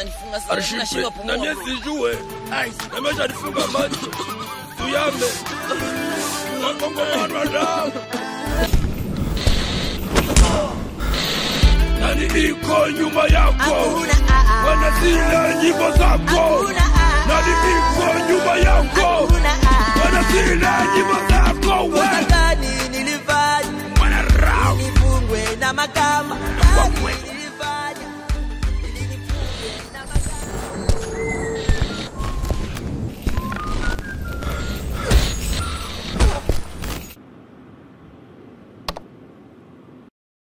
unanifunga sasa Arshipe, nashindwa na pumua mie bro. sijue namesha nifunga macho tuyambe wakongomano damu nani iko nyuma yako Hakuna aa. wanazile nyimbo zako Hakuna aa. nani iko nyuma yako Hakuna aa. wanazile nyimbo zako Kosa we gani nilifanya mwanarau nifungwe na makama? kwa